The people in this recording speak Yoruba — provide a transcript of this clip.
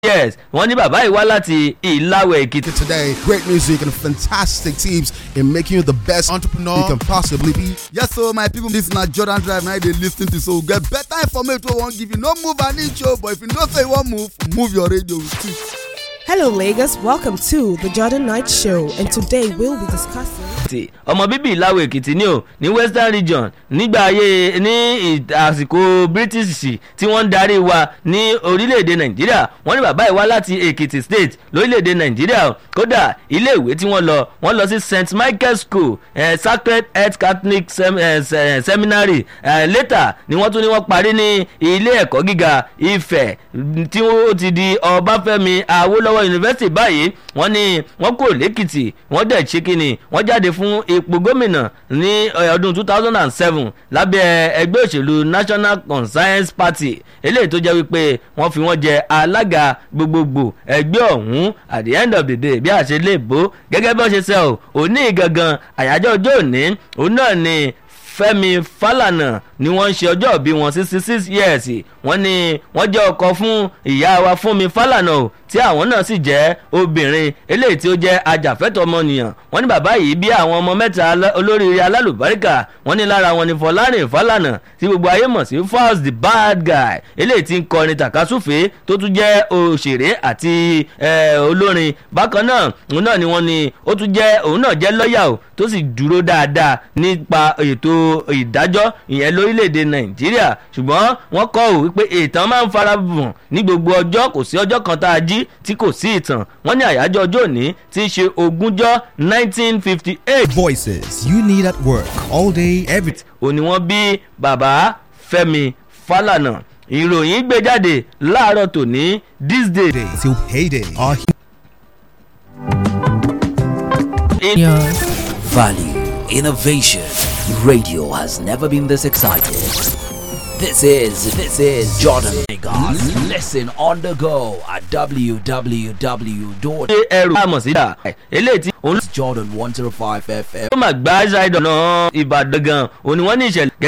yes wọ́n ní bàbá yìí wá láti ìlàwẹ̀ èkìtì. Today, great music and fantastic tips in making you the best entrepreneur you can possibly be. Yes, so my people, this na Jordan Drive now they lis ten to so get better information wey wan give you. No move an inch o, but if you know say you wan move, move your radio with it. Hello, Lagos. Welcome to the Jordan Knight Show, and today we'll be discussing. èkìtì ọmọ bíbí ìlàwọ̀ èkìtì ni o ní western region nígbà ayé ní ì- àsìkò british tí wọ́n ń darí wa ní orílẹ̀-èdè nàìjíríà wọ́n ní bàbá yìí wá láti èkìtì state lórílẹ̀-èdè nàìjíríà o. kódà iléèwé tí wọ́n lọ wọ́n lọ sí st michael school eh, sacred heart catholic Sem eh, se- eh, seminary eh, later ni wọ́n tún ní wọ́n parí ní ilé ẹ̀kọ́ gíga ifẹ̀ mm, tí ó ti di ọbáfẹ́mi awólọ́wọ̀ university báyìí wọ́n ní wọ́n kúrò lẹ́kìtì wọ́n dẹ̀ ṣe kínni wọ́n jáde fún ipò gómìnà ní eh, ọdún two thousand and seven lábẹ́ ẹgbẹ́ òṣèlú national conscience party eléyìí tó jẹ́ wípé wọ́n fi wọ́n jẹ alága gbogbogbò ẹgbẹ́ ọ̀hún at the end of the day bí a ṣe lè bó gẹ́gẹ́ bí wọ́n ṣe sẹ́ ò òní gangan àyájọ́ ọjọ́ òní òun náà ni fẹ́mi fálànà ni wọ́n ń ṣe ọjọ́ ìbí wọn sixty six years wọ́n ní wọ́n jẹ́ ọkọ fún ìyá wa fúnmi fálànà o tí àwọn náà sì jẹ́ obìnrin eléyìí tí ó jẹ́ ajàfẹ́tọ̀ ọmọnìyàn wọ́n ní bàbá yìí bí àwọn ọmọ mẹ́ta alá- olóríire alálùbáríkà wọ́n ní lára wọn ni fọlárìn fálànà tí gbogbo ayé mọ̀ sí falz the bad guy eléyìí tí ń kọrin tàkasúfèé tó tún jẹ́ òṣèré àti eh, olórin bákan náà òun náà ni wọ́n ní ó tún jẹ́ òun náà jẹ́ lọ́ọ̀yà o tó sì dúró dáadáa nípa ètò ìdájọ́ ìyẹn lórílẹ̀‐èdè nàìjíríà ṣùgbọ́n wọ́n kọ́ ò wípé ìtàn máa ń fara bùn ní gbogbo ọjọ́ kò sí ọjọ́ kan tá a jí tí kò sí ìtàn wọ́n ní àyájọ́ ọjọ́ òní tí í ṣe ogúnjọ́ nineteen fifty eight Voices you need at work all day, every òní wọ́n bí bàbá fẹ́mi fálànà ìròyìn gbé jáde láàárọ̀ tòní this day. day till payday. Our Value, innovation. Radio has never been this excited. This is this is Jordan Lagos. Listen on the go at www. ṣe ẹrù àmọ̀ sí dà eléyìí tí òun Jordan 105 FM. ló máa gbá ṣáìdọ̀ náà ìbàdàn gan òní wọ́n ní ìṣẹ̀lẹ̀